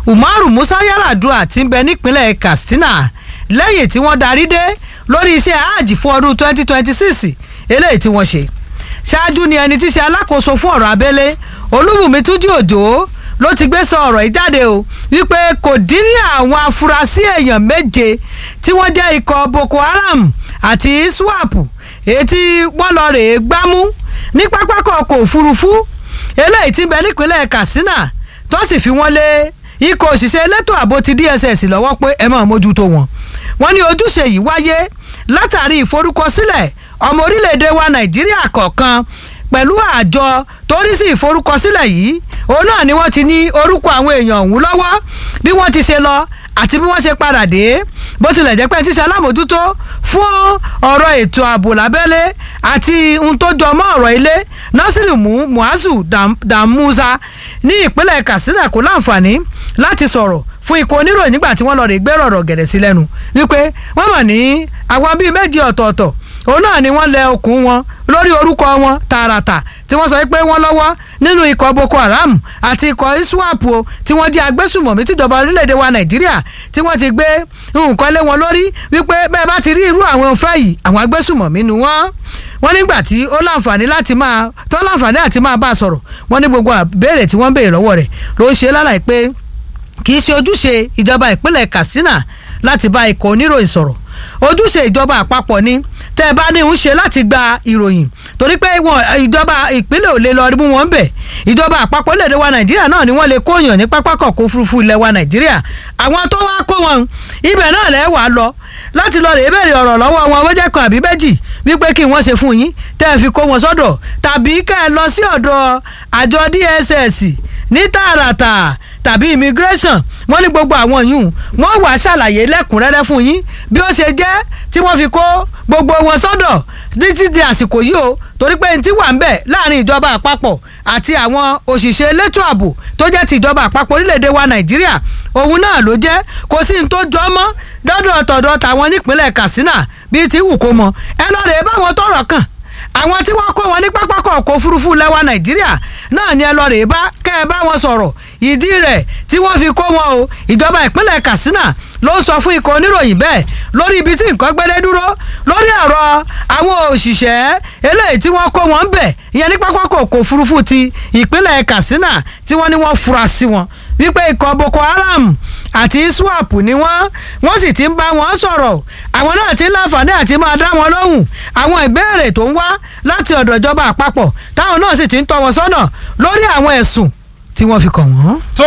umaru musa yaradua ti ń bẹ nípínlẹ̀ katsina lẹ́yìn tí wọ́n darí dé lórí iṣẹ́ hajj fún ọdún 2026 eléyìí tí wọ́n ṣe ṣáájú ni ẹni tí ṣe alákòóso fún ọ̀rọ̀ abẹ́lé olúbùnmi túnjí òjò ló ti gbé sọ ọ̀rọ̀ yìí jáde o wípé kò dín ní àwọn afurasí èèyàn méje tí wọ́n jẹ́ ikọ̀ boko haram àti iswap èyí tí wọ́n lọ rèé gbámú ní pápákọ̀ ọkọ̀ òfurufú eléyìí tí ń bẹ nípínlẹ̀ katsina tó sì fi wọ́n lé ikọ̀ òṣìṣẹ́ elétò ààbò ti dss lọ́wọ́ pé ẹ máa mójútó wọn wọ́n ní ojúṣe yìí wáyé látàrí ìforúkọsílẹ̀ ọmọ orílẹ̀-èdè wa nàìjíríà kọ̀ọ̀kan pẹ̀lú àjọ tó rí sí ìforúkọsílẹ̀ yìí òun náà ni wọ́n ti ní orúkọ àwọn èèyàn ọ̀hún lọ́wọ́ bí wọ́n ti ṣe lọ àti bí wọ́n ṣe padà dé bó tilẹ̀ jẹ́ pé ti ṣe alámòjútó fún ọ̀rọ̀ ètò ààbò lábẹ́lé àti ohun tó jọ mọ́ ọ̀rọ̀ ilé nasiru muazu damusa ní ìpínlẹ̀ katsina kò láǹfààní láti sọ̀rọ̀ fún ikọ̀ oníròyìn nígbà tí wọ́n lọ rè gbé rọ̀rọ̀ gẹ̀rẹ̀ sí lẹ́nu wípé wọ́n mọ̀ ní àwọn bíi méjì ọ̀tọ̀ọ̀tọ̀ òun náà ni wọ́n lẹ okùn wọn lórí orúkọ wọn tààràtà tí wọ́n sọ pé wọ́n lọ́wọ́ nínú ikọ̀ boko haram àti ikọ̀ iswap o tí wọ́n jẹ́ agbésùmọ̀mí tìjọba orílẹ̀-èdè wa nàìjíríà tí wọ́n ti gbé nǹkan lé wọn lórí wípé bẹ́ẹ̀ bá ti rí irú àwọn òfẹ́ yìí àwọn agbésùmọ̀mí ni wọ́n wọ́n nígbà tí ó láǹfààní láti máa tó láǹfààní àti máa bá a sọ̀rọ̀ wọ́n ní gbogbo àbẹ̀rẹ̀ tí wọ́n béèrè lọ́wọ́ rẹ̀ ló ń ṣe lálàyé pé kì í ṣe ojúṣe ìjọba ìpínlẹ̀ katsina láti bá ikọ̀ oníròyìn sọ̀rọ̀ ojúṣe ìjọba àpapọ̀ ni tẹ́ ẹ bá ní ń ṣe láti gba ìròyìn torí pé wọn ìjọba ìpínlẹ̀ ò lè lọ rí mú wọn bẹ̀ ìjọba àpapọ̀ lédè wa nàìjíríà náà ni wọ́n lè kóyàn ní pápákọ̀ kó furuufú ilẹ̀ wa nàìjíríà àwọn tó wá kó wọn ibẹ̀ náà lẹ́ wàá lọ láti lọ rèé béèrè ọ̀rọ̀ lọ́wọ́ wọn wọ́n jẹ́ kan àbí méjì wípé kí wọ́n ṣe fún yín tẹ́ ẹ fi kó wọn sọ́dọ̀ tàbí kẹ́ ẹ lọ sí ọ̀dọ̀ àjọ dss ní tààràtà tàbí immigration wọ́n ní gbogbo àwọn yìí wọ́n wàá ṣàlàyé lẹ́kùnrẹ́rẹ́ fún yín bí ó ṣe jẹ́ tí wọ́n fi kó gbogbo wọn sọ́dọ̀ títí di àsìkò yìí o torí pé ntí wà ń bẹ̀ láàrin ìjọba àpapọ̀ àti àwọn òṣìṣẹ́ elétò ààbò tó jẹ́ ti ìjọba àpapọ̀ orílẹ̀-èdè wa nàìjíríà òun náà ló jẹ́ kò sí ní tó jọ mọ́ dọ́dọ̀ tọ̀dọ̀ tàwọn nípínlẹ̀ katsina bíi ti wù kó mọ ẹ lọ́ọ́ rẹ̀ báwọn tọrọ kàn àwọn tí wọ́n kó wọn ní pápákọ̀ ọkọ̀ òfurufú lẹ́wà nàìjíríà náà ni ẹ lọ rèé bá kẹ́ ẹ bá wọn sọ̀rọ̀ ìdí rẹ̀ tí wọ́n fi kó wọn o ìjọba ìpínlẹ̀ katsina ló sọ fún ikọ̀ oníròyìn bẹ́ẹ̀ lórí ibi tí nǹkan gbẹ́dẹ́ dúró lórí ọ̀rọ̀ àwọn òṣìṣẹ́ eléyìí tí wọ́n kó wọn ń bẹ̀ ìyẹn ní pápákọ̀ ọkọ̀ òfurufú ti ìpínlẹ̀ katsina tí wọ́n ní wọ́n fura sí wọn wípé ikọ̀ boko haram àti iswap ni wọ́n wọ́n sì ti ń bá wọn sọ̀rọ̀ àwọn náà ti ń láǹfààní àti máa dá wọn lóhùn àwọn ìbéèrè tó ń wá láti ọ̀dọ̀ ìjọba àpapọ̀ táwọn náà sì ti ń tọ́ wọn sọ́nà lórí àwọn ẹ̀sùn tí wọ́n fi kàn wọ́n. tó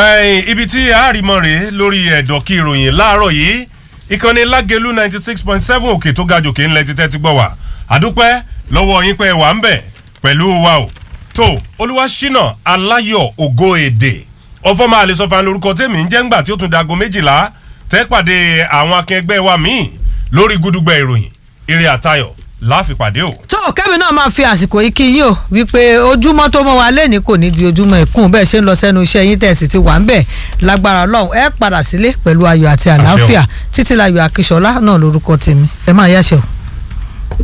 ibi tí àárìmọ́ rèé lórí ẹ̀dọ̀ kí ìròyìn láàárọ̀ yìí ìkànnì lágẹ̀lú ninety six point seven òkè tó ga jòkè ńlẹ̀ títẹ́ ti gbọ́ wá àdúpẹ́ lọ́wọ́ yín pé wà ń bẹ̀ pẹ̀lú wa o tó olúwaṣínà aláyọ̀ ògo èdè ọfọ máa lè sọ fún lórúkọ tèmi ń jẹ́ ńgbà tí ó tún dago méjìlá tẹ́ pàdé àwọn akẹgbẹ́ wa míì lórí gúdúgbà ìròyìn eré àtayọ̀ láfipàdé o. tó kẹ́mi náà máa fi àsìkò yìí kí yín o wípé ojúmọ́ tó mọ́ wa lẹ́ni kò ní di ojúmọ́ ìkún bẹ́ẹ̀ ṣe ń lọ sẹ́nu iṣẹ́ yín tẹ̀sí ti wà ń bẹ̀ lágbára ọlọ́run ẹ padà sílé pẹ̀lú ayọ̀ àti àlàáfíà títí láyọ̀ akíṣọlá náà lórúkọ tèmi ẹ máa yáṣẹ́ o.